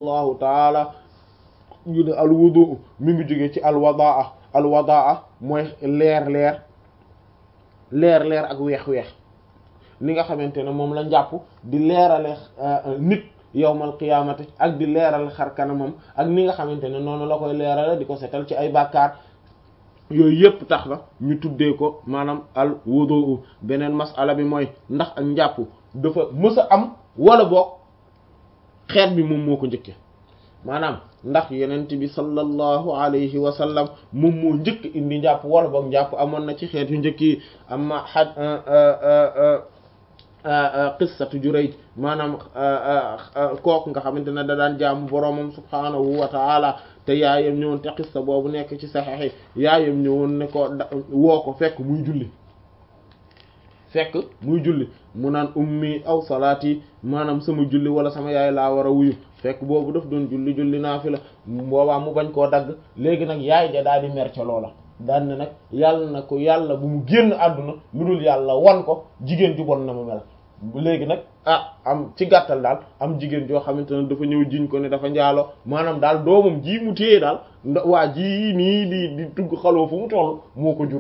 allahu taala ñu ne alwudu mi ngi jóge ci alwadaa alwadaa mooy leer leer leer leer ak weex weex li nga xamante ne moom la njàpp di leerale nit yawmal qiyaamati ak di leeral xar kanamam ak ni nga xamante ne noonu la koy leerale di ko setal ci ay bàkkaar yooyu yëpp tax na ñu tuddee ko maanaam al wudu beneen masala bi mooy ndax ak njàpp dafa mës a am wala boog xeet bi moom moo ko njëkke maanaam ndax yenent bi sallallahu alayhi wa sallam moom moo njëkk indi njàpp wala boog njàpp amoon na ci xeet yu njëkk yi amma xaj qissatu Jurayj maanaam kooku nga xamante ne da daan jaamu boroomam subhaanahu wa ta'ala te yaayam ñëwoon te qissa boobu nekk ci saxiix yaayam ñëwoon ne ko woo ko fekk muy julli fekk muy julli mu naan ummi aw salaati maanaam sama julli wala sama yaay laa war a wuyu fekk boobu daf doon julli julli naafila boobaa mu bañ koo dagg léegi nag yaay ja daal di mer ca loola daan ne nag yàlla na ko yàlla bu mu génn àdduna lu dul yàlla wan ko jigéen ju bon na mu mel léegi nag ah am ci gàttal daal am jigéen joo xamante ne dafa ñëw jiñ ko ne dafa njaalo maanaam daal doomam ji mu téye daal nda waa ji nii di di tugg xaloo fu mu toll moo ko jur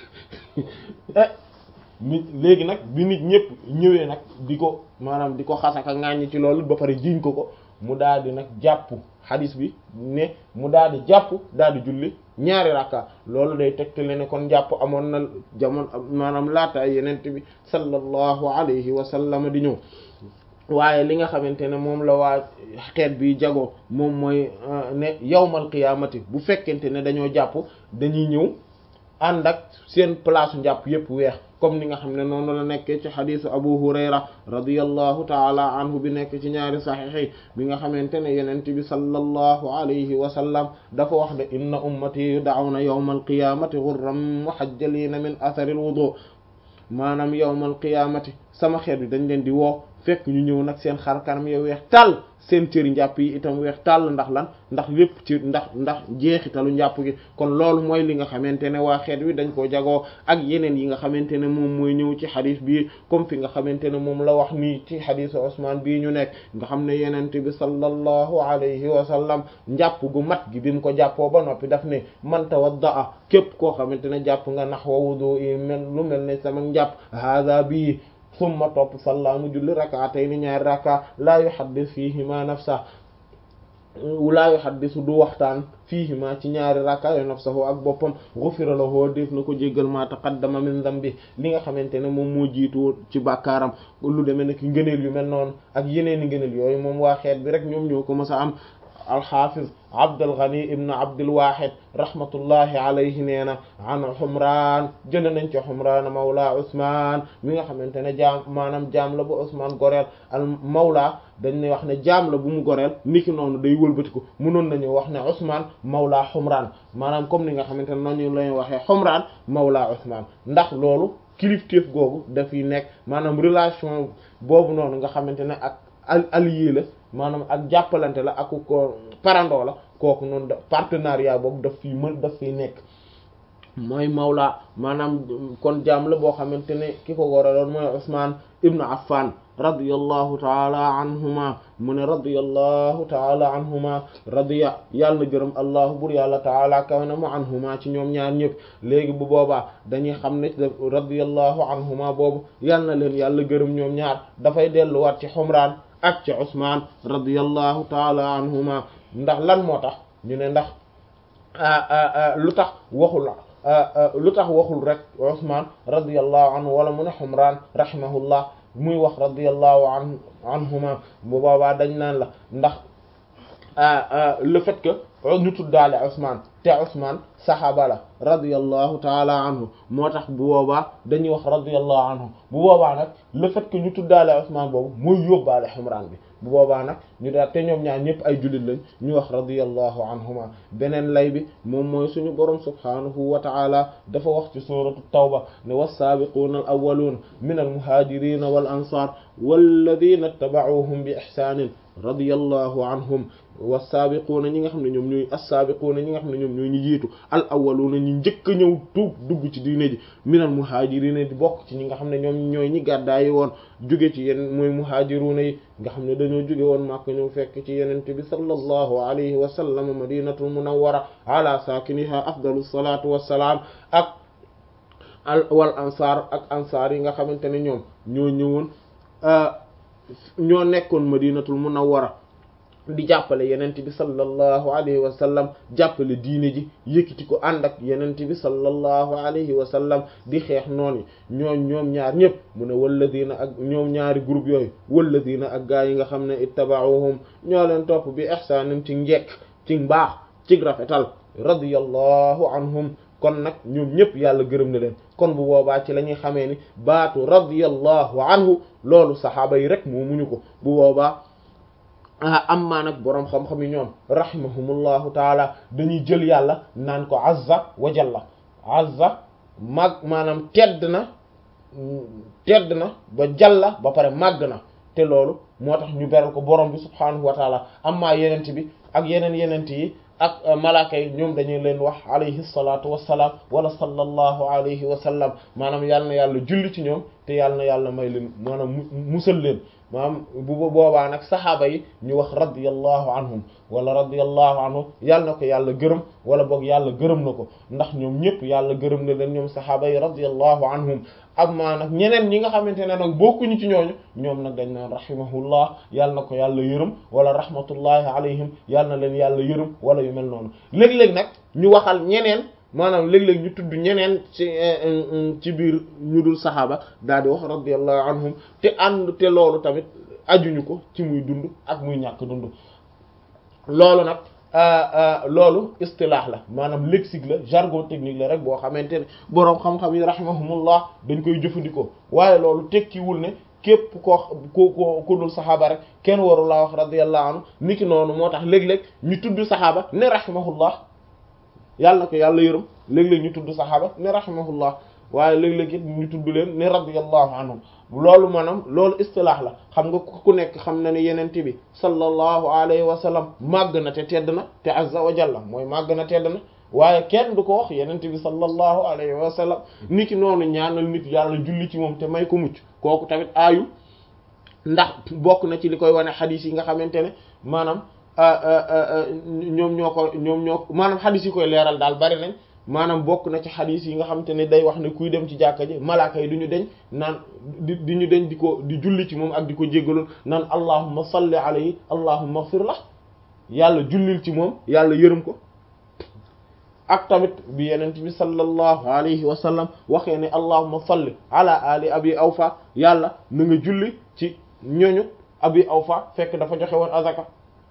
nit léegi nag bi nit ñëpp ñëwee nag di ko maanaam di ko xasaka ŋàññi ci loolu ba pare jiñ ko ko mu daal di nag jàpp xadis bi ne mu daal di jàpp daal di julli ñaari rakka loolu day tegtale ne kon jàpp amoon na jamono maanaam laata yenent bi sallallahu alayhi wa sallam di ñëw waaye li nga xamante ne moom la waa xeet bi jagoo moom mooy ne yawmal qiyaamati bu fekkente ne dañoo jàpp dañuy ñëw ànd ak seen place njàpp yépp weex comme ni nga xam ne noonu la nekkee ci xadisu abu hurayra radiyallahu taala anhu bi nekk ci ñaari saxiix bi nga xamante ne yenent bi sallallahu alayhi wa sallam dafa wax ne inna ummati yud'awna yawma alqiyamati ghurran muhajjalina min athari alwudu maanaam yawma alqiyamati sama xeet bi dañ leen di woo fekk ñu ñëw nag seen xar kanam ya weex tàll seen cëri njàpp yi itam weex tàll ndax lan ndax lépp ci ndax ndax jeexitalu njàpp gi kon loolu mooy li nga xamante ne waa xeet wi dañ koo jagoo ak yeneen yi nga xamante ne moom mooy ñëw ci xadis bii comme fi nga xamante ne moom la wax nii ci xadisu Usmaan bii ñu nekk nga xam ne yenent bi sallallahu alayhi wa sallam njàpp gu mat gi bi mu ko jàppoo ba noppi daf ne man tawaddaa képp koo xamante ne jàpp nga nax wa wudu yi mel lu mel ne sama njàpp hada bii summa topp salla mu julli rak'atayn ñaari raka laa yuhaddis fiihima nafsa laa yuhaddisu du waxtaan fiihima ci ñaari raka yo nafsahu ak boppam ghufira lahu def na ko jéggal ma taqaddama min dhanbi li nga xamante ne moom moo jiitu ci bàkkaaram lu demee ne ki ngëneel yu mel noonu ak yeneen i ngëneel yooyu moom waa xeet bi rek ñoom ñoo ko mës a am alxaafiz Abdul Ghani ibn Abdul Wahid rahmatullahi alayhi nee na an Humraan jëlee nañ ci Humraan mawla Usmaan mi nga xamante ne jaam maanaam jaam la bu Usmaan goreel al mawla dañ ne wax ne jaam la bu mu goreel niki noonu day wëlbatiku mënoon nañu wax ne Usmaan mawla Humraan maanaam comme ni nga xamante ne noonu la ñu waxee Humraan mawla Usmaan ndax loolu kilifteef googu dafiy nekk maanaam relation boobu noonu nga xamante ne ak allié la. maanaam ak jàppalante la ak ko parandoo la kooku noonu da partenariat boobu daf fi mën daf fiy nekk mooy mawla maanaam kon jaam la boo xamante ne ki ko goraloon mooy Usmaan ibnu Affan radiyallahu taala anhuma mu ne radiyallahu taala anhuma radiya yàlla na gërëm allahu bur yàlla taala kaw na mu anhuma ci ñoom ñaar ñëpp léegi bu boobaa dañuy xam ne radiyallahu anhuma boobu yàlla na leen yàlla gërëm ñoom ñaar dafay delluwaat ci Humraan ak ci Usmaan radiyallahu taala anhuma ndax lan moo tax ñu ne ndax lu tax waxul lu tax waxul rek Usmaan radiyallahu anhu wala mu ne Humraan rahimahullah muy wax radiyallahu an anhuma bu boobaa dañ naan la ndax le fait que ñu tuddaale Usmaan te Usmaan saxaaba la radiyallahu taala anhu moo tax bu boobaa dañuy wax radiyallahu anhu bu boobaa nag le fait que ñu tuddaale Usmaan boobu mooy yóbbaale Humraan bi bu boobaa nag ñu daal te ñoom ñaar ñëpp ay jullit lañ ñu wax radiyallahu anhuma beneen lay bi moom mooy suñu borom subhaanahu wa ta'ala dafa wax ci suratu tawba ne was-saabiquuna al-awwaluuna min al-muhaajiriina wal ansaar walladhiina ittaba'uuhum bi ihsaanin radiyallahu anhum was-saabiquuna ñi nga xam ne ñoom ñoom ñooy as-sabiquna ñi nga xam ne ñoom ñooy ñi jiitu al awwaluna ñi njëkk a ñëw tuub dugg ci diine ji minal muhajirina di bokk ci ñi nga xam ne ñoom ñooy ñi gàddaayi woon jóge ci yenn mooy muhajiruna yi nga xam ne dañoo jóge woon Makka ñëw fekk ci yenente bi sallallahu alayhi wa sallam madinatul munawwara ala sakiniha afdalu salatu wassalaam ak al wal ansar ak ansar yi nga xamante ne ñoom ñoo ñëwoon ñoo nekkoon madinatul munawwara di jàppale yenente bi sallallahu alayhi wa sallam jàppale diine ji yëkkati ko ànd ak yenente bi sallallahu alayhi wa sallam di xeex noonu ñoom ñoom ñaar ñëpp mu ne walladina ak ñoom ñaari groupe yooyu walladina ak gaa yi nga xam ne ittaba'uhum ñoo leen topp bi ihsaanin ci njekk ci mbaax ci rafetal radiyallahu anhum kon nag ñoom ñëpp yàlla gërëm na leen kon bu boobaa ci la ñuy xamee ni baatu radiyallahu anhu loolu saxaaba yi rek moo muñu ko bu boobaa ah amma nag boroom xam-xam yi ñoom rahimahumullahu taala dañuy jël yàlla naan ko azza wa jalla azza mag maanaam tedd na tedd na ba jalla ba pare màgg na te loolu moo tax ñu beral ko borom bi subhaanahu wa taala amma yenent bi ak yeneen yenent yi ak malaaka yi ñoom dañuy leen wax alayhi salaatu wassalaam wala sallallahu alayhi wa sallam maanaam yàlla na yàlla julli ci ñoom te yàlla na yàlla may leen maanaam musal leen maanaam bu boobaa nag saxaaba yi ñu wax radiyallahu anhum wala radiyallahu anhu yàlla na ko yàlla gërëm wala boog yàlla gërëm na ko ndax ñoom ñëpp yàlla gërëm na leen ñoom saxaaba yi radiyallahu anhum ak maa nag ñeneen ñi nga xamante ne nag bokkuñu ci ñooñu ñoom nag dañ naan rahimahullah yàlla na ko yàlla yërëm wala rahmatullahi alayhim yàlla na leen yàlla yërëm wala yu mel noonu léeg-léeg nag ñu waxal ñeneen maanaam léeg-léeg ñu tudd ñeneen ci ci biir ñu dul saxaaba daal di wax radiyallahu anhum te ànd te loolu tamit ajuñu ko ci muy dund ak muy ñàkk dund loolu nag loolu istilaax la maanaam lexique la jargon technique la rek boo xamante ne boroom xam-xam yi rahimahumullah dañ koy jëfandikoo waaye loolu tekkiwul ne képp koo ku ko ku dul saxaaba rek kenn waru laa wax radiyallahu anhu niki noonu moo tax léeg-léeg ñu tudd saxaaba ne rahimahullah yàlla na ko yàlla yërëm léeg-léeg ñu tudd saxaaba ne rahimahullah waaye léeg-léeg it ñu tudd leen ne radiyallahu anhum loolu maanaam loolu istilaax la xam nga ku nekk xam na ne yenente bi sallallahu alayhi wa sallam màgg na te tedd na te azza wa jalla mooy màgg na tedd na waaye kenn du ko wax yenente bi sallallahu alayhi wa sallam niki noonu ñaanal nit yàlla julli ci moom te may ko mucc kooku tamit aayu ndax bokk na ci li koy wane xadiis yi nga xamante ne maanaam ñoom ñoo ko ñoom ñoo maanaam xadis yi koy leeral daal bari nañ maanaam bokk na ci xadis yi nga xamante ne day wax ne kuy dem ci jàkka ji malaaka yi du ñu deñ naan di di ñu deñ di ko di julli ci moom ak di ko jéggaloon naan allahumma salli alayhi allahumma ighfir lah yàlla jullil ci moom yàlla yërëm ko ak tamit bi yenent bi sallallahu alayhi wa sallam waxee ne allahumma salli ala ali abi awfa yàlla na nga julli ci ñoñu abi awfa fekk dafa joxe woon azaka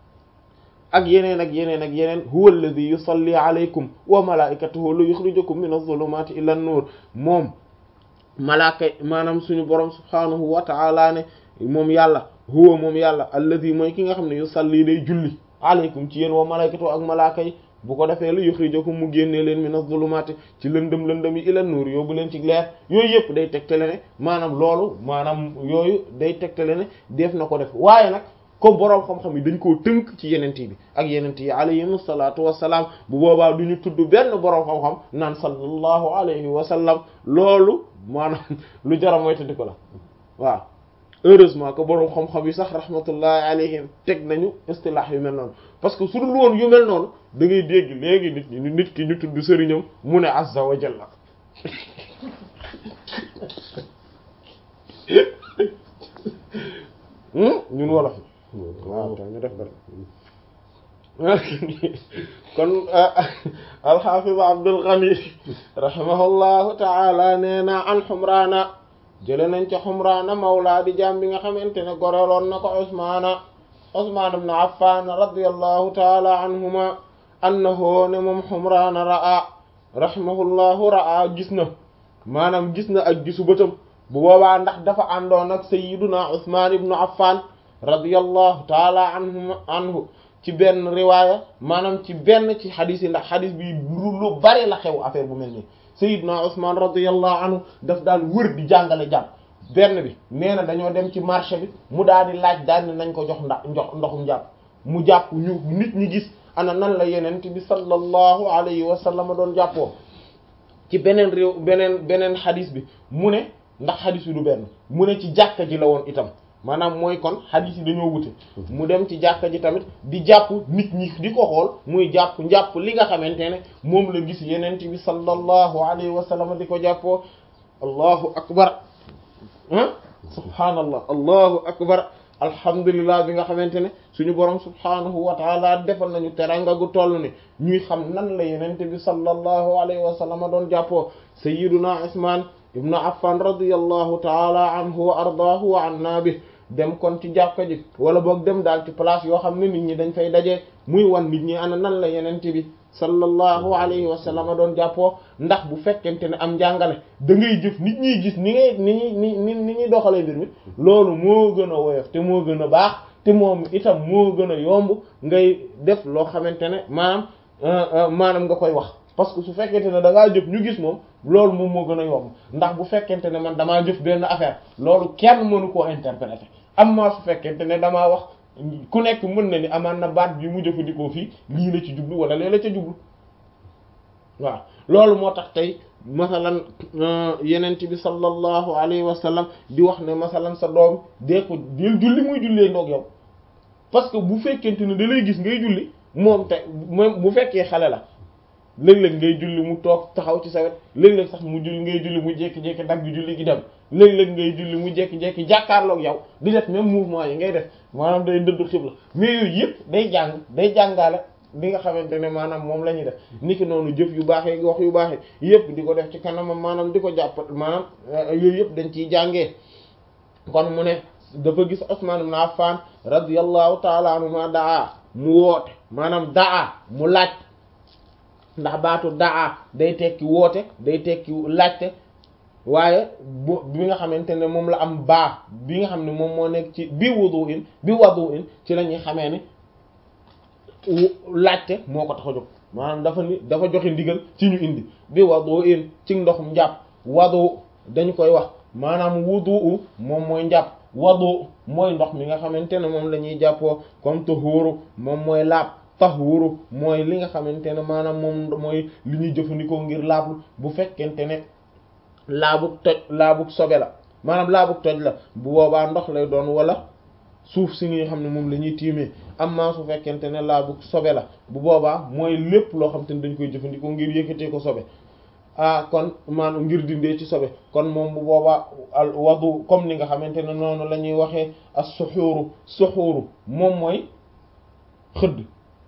ak yeneen ak yeneen ak yeneen huwa alladhi yusalli alaykum wa malaikatuhu la yukhrijukum min adh-dhulumati ila an-nur moom malaaka maanaam suñu borom subhanahu wa ta'ala ne moom yàlla huwa moom yàlla alladhi mooy ki nga xam ne yusalli day julli alaykum ci yéen wa malaikatuhu ak malaaka yi bu ko defee la yukhrijukum mu génnee leen min adh-dhulumati ci lëndëm lëndëm yi ila an-nur yóbbu leen ci leer yooyu yëpp day tegtale ne maanaam loolu maanaam yooyu day tegtale ne def na ko def waaye nag comme boroom xam-xam yi dañ koo tënk ci yenent bi ak yenent yi alayhim salaatu wassalaam bu boobaa du ñu tudd benn boroom xam-xam naan sallallahu alayhi wa sallam loolu maanaam lu jara moytandi ko la waaw heureusement que boroom xam-xam yi sax rahmatullahi alayhim teg nañu istilah yu mel noonu parce que su dul woon yu mel noonu da ngay dégg léegi nit ñi nit ki ñu tudd sëriñam mu ne azza wa jalla ñun wolof waaw te ñu def dara kon alxaafid Abdul Ghani rahimahullahu taala nee na an Humraana jële nañ ca Humraana mawlaa di jaam bi nga xamante ne goreloon na ko Usmaana Usmaan ibn Affaan radiyallahu taala anhuma annahu ne moom Humraana ra'a rahimahullahu ra'a gis na maanaam gis na ak gisu bëtam bu boobaa ndax dafa àndoon ak sayyiduna Usmaan ibn Affaan radiyallahu taala anhu anhu ci benn riwaaya maanaam ci benn ci xadis yi ndax xadis bi lu bari la xew affaire bu mel nii sayyiduna Usmaan radiyallahu anhu daf daan wër di jàngale jàpp benn bi nee na dañoo dem ci marché bi mu daal di laaj daal ne nañ ko jox ndax ndox ndoxum jàpp mu jàpp ñu nit ñi gis ana nan la yenent bi sallallahu alayhi wa sallam doon jàppoo ci beneen réew beneen beneen xadis bi mu ne ndax xadis bi du benn mu ne ci jàkka ji la woon itam maanaam mooy kon xadis yi dañoo wute mu dem ci jàkka ji tamit di jàpp nit ñi di ko xool muy jàpp njàpp li nga xamante ne moom la gis yenent bi sallallahu alayhi wa sallam di ko jàppoo allahu akbar ah subhaanallah allahu akbar alhamdulillah bi nga xamante ne suñu borom subhaanahu wa taala defal nañu teranga gu toll ni ñuy xam nan la yenente bi sallallahu alayhi wa sallam doon jàppoo sayyiduna Usmaan ibnu Affan radiyallahu taala anhu wa ardaahu wa anna bi dem kon ci jàkka ji wala boog dem daal ci place yoo xam ne nit ñi dañ fay daje muy wan nit ñi ana nan la yenente bi sallallahu alayhi wa sallam doon jàppoo ndax bu fekkente ne am njàngale da ngay jëf nit ñiy gis ni ngay ni ñuy ni ni ni ñuy doxalee mbir mi loolu moo gën a woyof te moo gën a baax te moom itam moo gën a yomb ngay def loo xamante ne maanaam maanaam nga koy wax parce que su fekkente ne da ngaa jëf ñu gis moom loolu moom moo gën a yomb ndax bu fekkente ne man damaa jëf benn affaire loolu kenn mënu koo interpréter amma su fekkente ne damaa wax ku nekk mën na ni amaan na baat bi mu jëfandikoo fii lii la ci jublu wala lee la ca jublu waaw loolu moo tax tey masalan yenent bi sallallahu alayhi wa sallam di wax ne masalan sa doom dee ko del julli muy jullee ndoog yow parce que bu fekkente ne da lay gis ngay julli moom te moom bu fekkee xale la léeg-léeg ngay julli mu toog taxaw ci sa wet léeg-léeg sax mu julli ngay julli mu jékki-jékki dagg julli gi dem léeg-léeg ngay julli mu jékki-jékki jàkkaarloog yow di def même mouvement yi ngay def maanaam day dëddu xibla mais yooyu yëpp day jàng day jàngaale li nga xamante ne maanaam moom la ñuy def niki noonu jëf yu baaxee wax yu baaxee yëpp di ko def ci kanamam maanaam di ko jàpp maanaam yooyu yëpp dañ ciy jàngee kon mu ne dafa gis Usman ibn Affan radiyallahu ta'ala anhu ma daa mu woote maanaam daa mu laaj ndax baatu daa day tekki woote day tekki laajte waaye bu bi nga xamante ne moom la am baa bi nga xam ne moom moo nekk ci bi wudu in bi wadu in ci la ñuy xamee ni laajte moo ko tax a jóg maanaam dafa ni dafa joxe ndigal ci ñu indi bi wadu in ci ndoxum njàpp wadu dañu koy wax maanaam wudu moom mooy njàpp wadu mooy ndox mi nga xamante ne moom la ñuy jàppoo comme tahuru moom mooy laab tahuru mooy li nga xamante ne maanaam moom mooy li ñuy jëfandikoo ngir laablu bu fekkente ne laabug toj laabug sobe la maanaam laabug toj la bu boobaa ndox lay doon wala suuf si nga xam ne moom la ñuy tiimee amma su fekkente ne laabug sobe la bu boobaa mooy lépp loo xam te ne dañ koy jëfandikoo ngir yëkkatee ko sobe ah kon maanaam ngir dindee ci sobe kon moom bu boobaa al wadu comme ni nga xamante ne noonu la ñuy waxee as suxuuru suxuuru moom mooy xëdd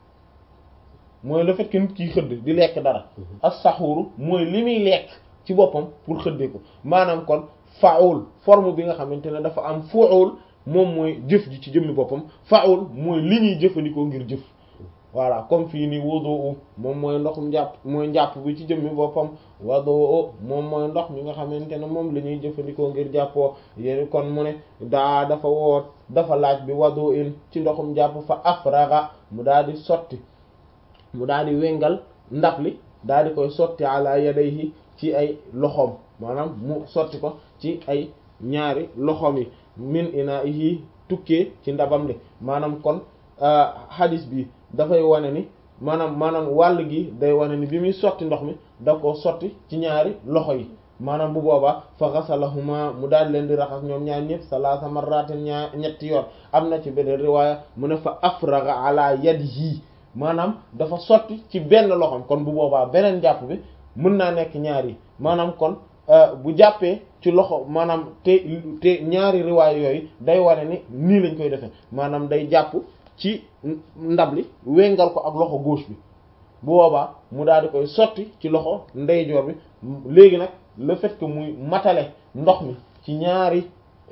mooy le fait que nit kiy xëdd di lekk dara as saxuuru mooy li muy lekk ci boppam pour xëddee ko maanaam kon faul forme bi nga xamante ne dafa am fuul moom mooy jëf ji ci jëmmi boppam faul mooy li ñuy jëfandikoo ngir jëf voilà comme fii nii wudu moom mooy ndoxum njàpp mooy njàpp bi ci jëmmi boppam wadu moom mooy ndox mi nga xamante ne moom la ñuy jëfandikoo ngir jàppoo yéen kon mu ne daa dafa woot dafa laaj bi wadu in ci ndoxum njàpp fa afraga mu daal di sotti mu daal di wengal ndab li daal di koy sotti ala yadayhi ci ay loxoom maanaam mu sotti ko ci ay ñaari loxoom yi min inaahi tukkee ci ndabam li maanaam kon hadis bi dafay wane ni maanaam maanaam wàll gi day wane ni bi muy sotti ndox mi da ko sotti ci ñaari loxo yi maanaam bu boobaa fa ghasalahuma mu daal leen di raxas ñoom ñaar ñëpp salaasa marratin ñaar ñetti yoon am na ci beneen riwaaya mu ne fa afraga ala yadihi maanaam dafa sotti ci benn loxoom kon bu boobaa beneen jàpp bi mën naa nekk ñaar yi maanaam kon bu jàppee ci loxo maanaam te te ñaari riwaay yooyu day wane ni nii lañ koy defee maanaam day jàpp ci ndab li wengal ko ak loxo gauche bi bu boobaa mu daal di koy sotti ci loxo ndeyjoor bi léegi nag le fait que muy matale ndox mi ci ñaari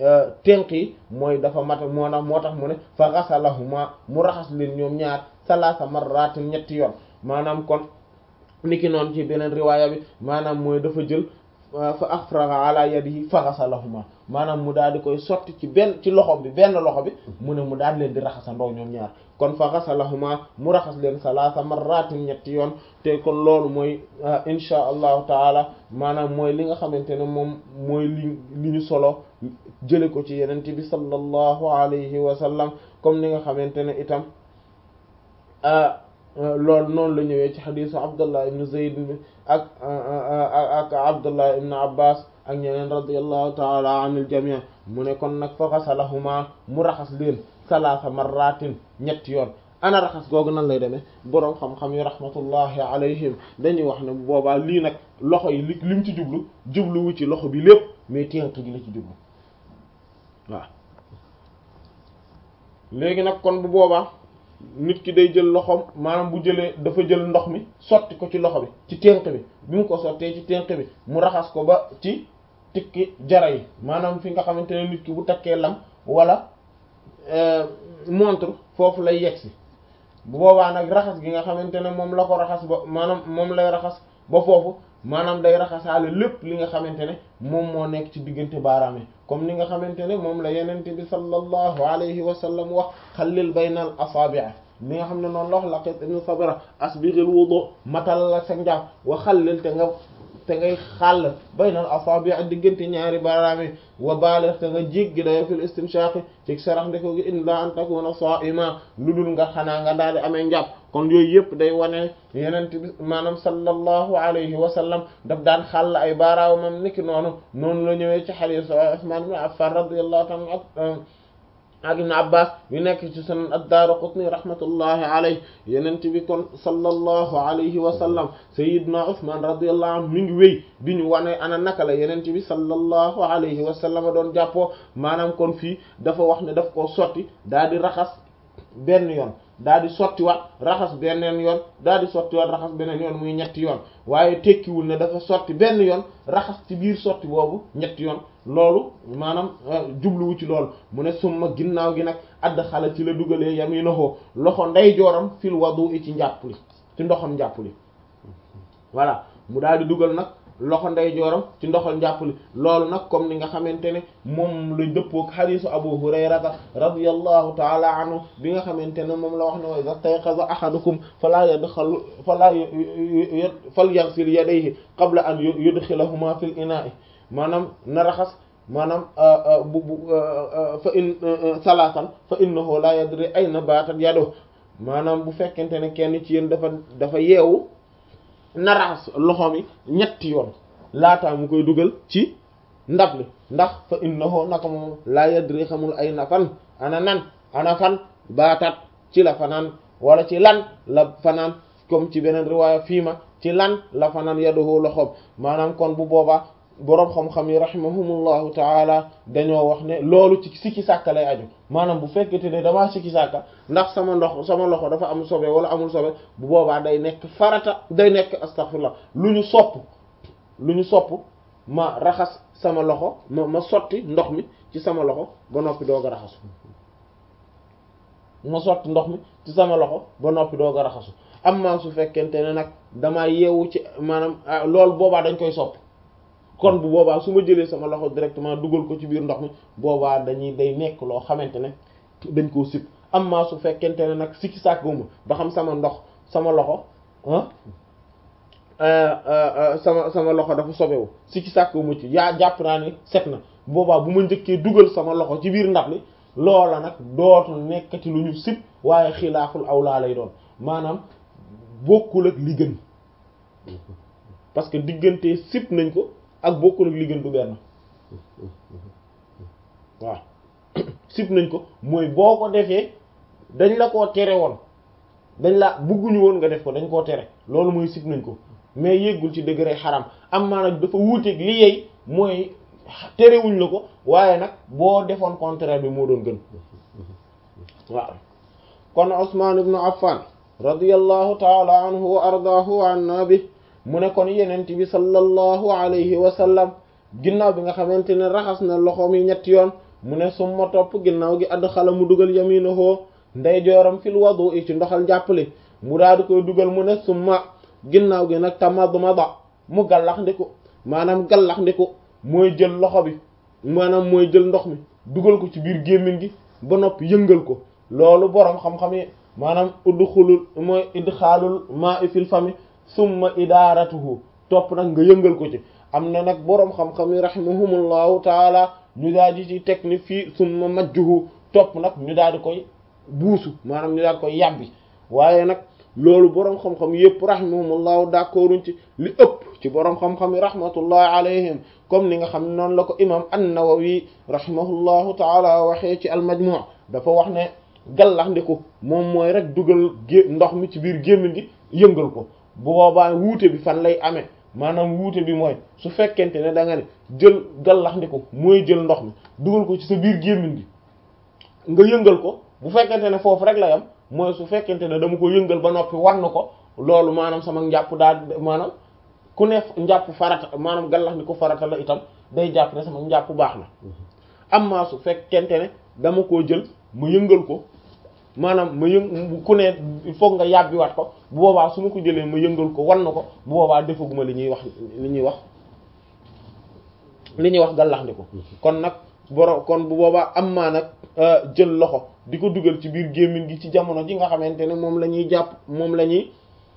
tenq yi mooy dafa matal moo tax moo tax mu ne fa ghasalahuma mu raxas leen ñoom ñaar salaasa marratin ñetti yoon maanaam kon niki noonu ci beneen riwaaya bi maanaam mooy dafa jël fa afraga ala yadihi fa ghasalahuma maanaam mu daal di koy sotti ci benn ci loxo bi benn loxo bi mu ne mu daal leen di raxasandoo ñoom ñaar kon fa ghasalahuma mu raxas leen salaasa marratin ñetti yoon te kon loolu mooy insha allahu taala maanaam mooy li nga xamante ne moom mooy li li ñu solo jële ko ci yenente bi sallallahu alayhi wa sallam comme ni nga xamante ne itam loolu noonu la ñëwee ci xadisu abdullah ibn zayd ak ak abdullah ibn abbas ak ñeneen radiyallahu taala anil jamii mu ne kon nag fa xasalahuma mu raxas leen salaasa marratin ñetti yoon ana raxas googu nan lay demee boroom xam-xam yi rahmatullahi alayhim dañuy wax ne boobaa lii nag loxo yi li lim ci jublu jubluwu ci loxo bi lépp mais tenq gi la ci jublu waaw léegi nag kon bu boobaa nit ki day jël loxoom maanaam bu jëlee dafa jël ndox mi sotti ko ci loxo bi ci tenq bi bi mu ko sottee ci tenq bi mu raxas ko ba ci tikki jara yi maanaam fi nga xamante ne nit ki bu takkee lam wala montre foofu lay yegsi bu boobaa nag raxas gi nga xamante ne moom la ko raxas ba maanaam moom lay raxas ba foofu maanaam day raxasaale lépp li nga xamante ne moom moo nekk ci diggante baaraam yi comme ni nga xamante ne moom la yenente bi sallallahu alayhi wa sallam wax xallil baynal asaabi' li nga xam ne noonu la wax laqit ibn sabra asbighil wudu matal la sa njàpp wa xallil te nga te ngay xàll baynal asaabi' diggante ñaari baaraam yi wa baaligh te nga jéggi dayo fil istinshaq ci sarax ndeko gi illa an takuna sa'ima lu dul nga xanaa nga daal di amee njàpp kon yooyu yëpp day wane yenent bi maanaam sallallahu alayhi wa sallam daf daan xàll ay baaraamam niki noonu noonu la ñëwee ci hadith Usman ibn Affan radiyallahu ta'ala ak ak Ibn Abbas yu nekk ci sunan ad-Daraqutni rahmatullahi alayhi yenent bi kon sallallahu alayhi wa sallam sayyidna Usman radiyallahu anhu mi ngi wéy di ñu wane ana naka la yenent bi sallallahu alayhi wa sallam doon jàppoo maanaam kon fii dafa wax ne daf koo sotti daal di raxas benn yoon daal di sottiwaat raxas beneen yoon daal di sottiwaat raxas beneen yoon muy ñetti yoon waaye tekkiwul ne dafa sotti benn yoon raxas ci biir sotti boobu ñetti yoon loolu maanaam jubluwu ci loolu mu ne summa ginnaaw gi nag add xala ci la dugalee yaminahu loxo ndeyjooram fil wudu'i ci njàpp li ci ndoxam njàpp li voilà mu daal di dugal nag loxo ndeyjooram ci ndoxal njàpp li loolu nag comme ni nga xamante ne moom la dëppook xadiisu abu hurayrata radiyallahu taala anhu bi nga xamante ne moom la wax ne wa iza stayqaza ahadukum fala yadxalu fala falyaghsil yadayhi qabla an yudkhilahuma fil ina'i maanaam na raxas maanaam bu bu fa in salaasan fa innahu la yadri ayna batat yado maanaam bu fekkente ne kenn ci yéen dafa dafa yeewu na raxas loxoom yi ñetti yoon laataa mu koy dugal ci ndab li ndax fa innahu naka moom la yadri xamul ayna fan ana nan ana fan baatat ci la fanaan wala ci lan la fanaan comme ci beneen riwaaya fii ma ci lan la fanaan yaduhu loxoom maanaam kon bu boobaa boroom xam-xam yi rahimahumullahu taala dañoo wax ne loolu ci sikki sàkka lay aju maanaam bu fekkete ne damaa sikki sàkka ndax sama ndox sama loxo dafa am sobe wala amul sobe bu boobaa day nekk farata day nekk astaghfirullah lu ñu sopp lu ñu sopp ma raxas sama loxo ma ma sotti ndox mi ci sama loxo ba noppi doog a raxasu ma sotti ndox mi ci sama loxo ba noppi doog a raxasu amma su fekkente ne nag damaa yeewu ci maanaam loolu boobaa dañ koy sopp kon bu boobaa su ma jëlee sama loxo directement dugal ko ci biir ndox mi boobaa dañuy day nekk loo xamante ne dañ koo sib amma su fekkente ne nag sikki sàkkuma ba xam sama ndox sama loxo sama sama loxo dafa sobewu sikki sàkkuma ci yaa jàpp naa ne set na boobaa bu ma njëkkee dugal sama loxo ci biir ndab li loola nag dootul nekkati lu ñu sib waaye xilaaful awlaa lay doon maanaam bokkul ak li gën parce que diggante sib nañ ko ak bokkul ak li gën du benn waaw sib nañ ko mooy boo ko defee dañ la koo tere woon dañ la bëgguñu woon nga def ko dañ koo tere loolu mooy sib nañ ko mais yéggul ci degré xaram am maa nag dafa wuuteeg li yey mooy terewuñ la ko waaye nag boo defoon contraire bi moo doon gën waaw kon Usman ibn Affan radiyallahu taala anhu wa ardaahu wa anna bi mu ne kon yenent bi sallallahu alayhi wa sallam ginnaaw bi nga xamante ne raxas na loxoom yi ñetti yoon mu ne summa topp ginnaaw gi add xala mu dugal yaminahu ndeyjooram fil wudu'i ci ndoxal njàppale mu daal di koy dugal mu ne summa ginnaaw gi nag tamadmada mu gallax ndiku maanaam gallax ndiku mooy jël loxo bi maanaam mooy jël ndox mi dugal ko ci biir gémmiñ gi ba noppi yëngal ko loolu boroom xam-xam yi maanaam udxulul mooy idxaalul ma'i fil fami summa idaaratuhu topp nag nga yëngal ko ci am na nag boroom xam-xam yi rahimahumullahu taala ñu daal di ci teg ni fii summa majjuhu topp nag ñu daal di koy buusu maanaam ñu daal di koy yàbbi waaye nag loolu boroom xam-xam yépp rahimahumullahu d'accorduñ ci li ëpp ci boroom xam-xam yi rahmatullahi alayhim comme ni nga xam ne noonu la ko imam an-Nawawi rahimahullahu taala waxee ci al-Majmu' dafa wax ne gallax ndiku moom mooy rek dugal gé ndox mi ci biir gémmiñ gi yëngal ko bu boobaa wuute bi fan lay amee maanaam wuute bi mooy su fekkente ne da nga ne jël gallax ndiku mooy jël ndox mi dugal ko ci sa biir gémmiñ gi nga yëngal ko bu fekkente ne foofu rek la yam mooy su fekkente ne dama ko yëngal ba noppi war na ko loolu maanaam sama njàpp daal maanaam ku ne njàpp farata maanaam gallax ndiku farata la itam day jàpp ne sama njàpp baax na amma su fekkente ne dama koo jël ma yëngal ko maanaam ma yëng ku ne il faut nga yàbbiwaat ko bu boobaa su ma ko jëlee ma yëngal ko wan na ko bu boobaa defaguma li ñuy wax li ñuy wax li ñuy wax gàllaxndiku kon nag boro kon bu boobaa am maa nag jël loxo di ko dugal ci biir gémmiñ gi ci jamono ji nga xamante ne moom la ñuy jàpp moom la ñuy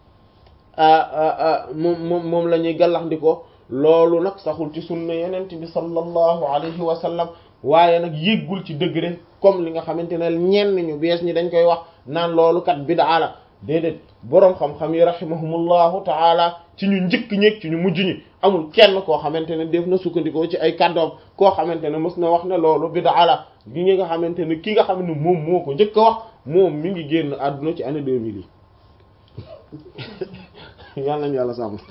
moom moom moom la ñuy gàllaxndikoo loolu nag saxul ci sunna yenent bi sallallahu alayhi wa sallam waaye nag yéggul ci degré comme li nga xamante ne ñenn ñu bees ñi dañ koy wax naan loolu kat bid'a la déedéet boroom xam-xam yi rahimahumullahu taala ci ñu njëkk ñeeg ci ñu mujj ñi amul kenn koo xamante ne def na sukkandikoo ci ay kàddoom koo xamante ne mës na wax ne loolu bid'a la gi nga xamante ne ki nga xam ne moom moo ko njëkk a wax moom mi ngi génn àdduna ci année 2000 yi yàlla nañu yàlla sàmm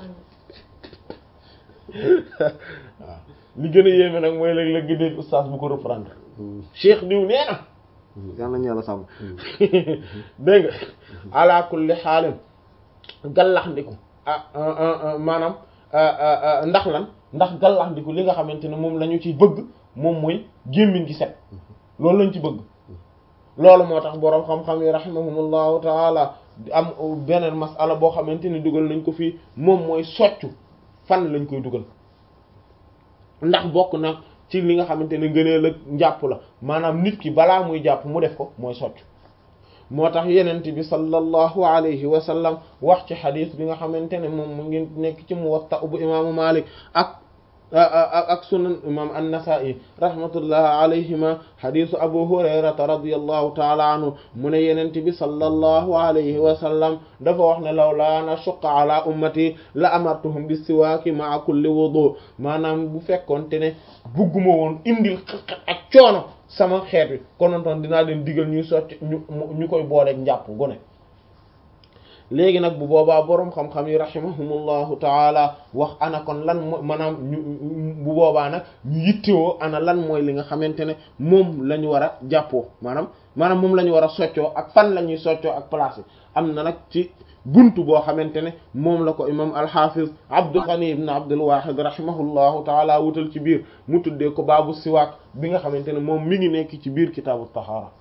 waaw li gën a yéeme nag mooy léeg-léeg nga dégg oustaz bu ko reprendre cheikh diw nee na yàlla nañu yàlla sàmm dégg nga ala kulli xaalin gallaxndiku ah maanaam ndax lan ndax gallaxndiku li nga xamante ne moom la ñu ci bëgg moom mooy gémmiñ gi set loolu lañ ci bëgg loolu moo tax boroom xam-xam yi rahimahumullahu taala am beneen masala boo xamante ni dugal nañ ko fii moom mooy soccu fan lañ koy dugal ndax bokk na ci li nga xamante ne ngëneel ak njàpp la maanaam nit ki balaa muy jàpp mu def ko mooy soccu moo tax yenent bi sallallahu alayhi wa sallam wax ci xadis bi nga xamante ne moom mu ngi nekk ci Muwatta bu imaamu Malik ak ak sunan imam an-Nasa'i rahmatullah alayhima xadisu Abu Hurayrata radiyallahu taala anhu mu ne yenent bi sallallahu alayhi wa sallam dafa wax ne law laa nashuqqa ala ummati la amartuhum bis siwaaki ma'a kulli wudu maanaam bu fekkoonte ne bugguma woon indil ak coono sama xeet wi konontoon dinaa leen digal ñuy sotti ñu ñu koy booleeg njàpp gone léegi nag bu boobaa boroom xam-xam yi rahimahumullahu taala wax ana kon lan mo maanaam ñu bu boobaa nag ñu yittewoo ana lan mooy li nga xamante ne moom la ñu war a jàppoo maanaam maanaam moom la ñu war a soccoo ak fan la ñuy soccoo ak place am na nag ci buntu boo xamante ne moom la ko imam alxafiz Abdul Ghani ibn Abdul Wahid rahimahullahu taala wutal ci biir mu tuddee ko baabu siwaak bi nga xamante ne moom mi ngi nekk ci biir kitaabu tahaara